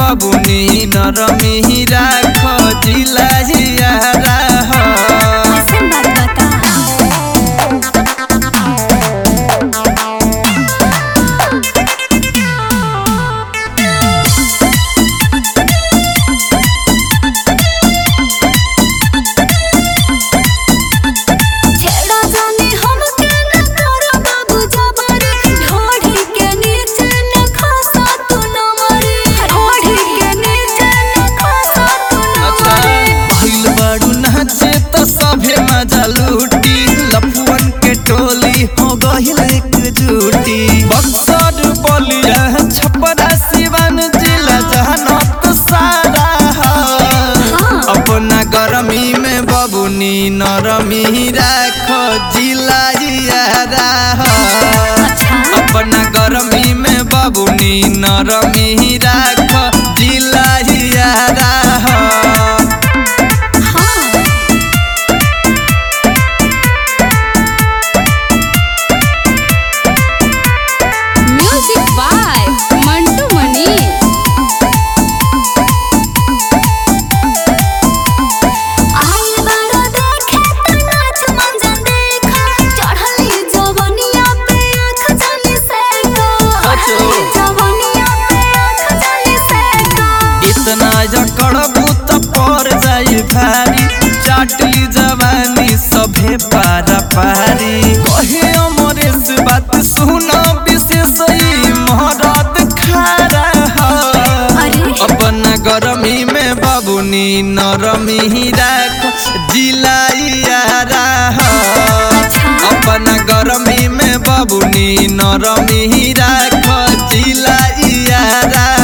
बबुनी नरमी राख जिला जियारा हो कैसन बात बता छेड़ा जाने हमके न करो बाबू जबरी ढोढ़ी के नीचे न खसा तू न मरी ढोढ़ी के नीचे न खसा तू न अच्छा मरी भइल बाड़ू नाचे त सभे मजा लूटी लफुअन के टोली हो गइल एकजुटी बक्सर बलिया छपरा सिवान जिला जहानत सारा हो अपना गरमी में बबुनी नरमी राख जिला जियारा हो अच्छा अपना गरमी में बबुनी नरमी राख जिला जियारा हो हाँ म्यूजिक बाय मंटू मनीष आइल बारो देखे त नाच मंजन देखा चढ़ली जवनिया पे आँख जाने से को अच्छा। जवनिया पे आँख जाने से को इतना जकड़बू त पर जाई भारी चाटली जवानी सभे पारा पारी कहे अमरेश बात सुन विशेष ई महरत खारा हो अरे अपना गरमी में बबुनी नरमी राख जिलाइयारा हो अपना गरमी में बबुनी नरमी राख जिलाइयारा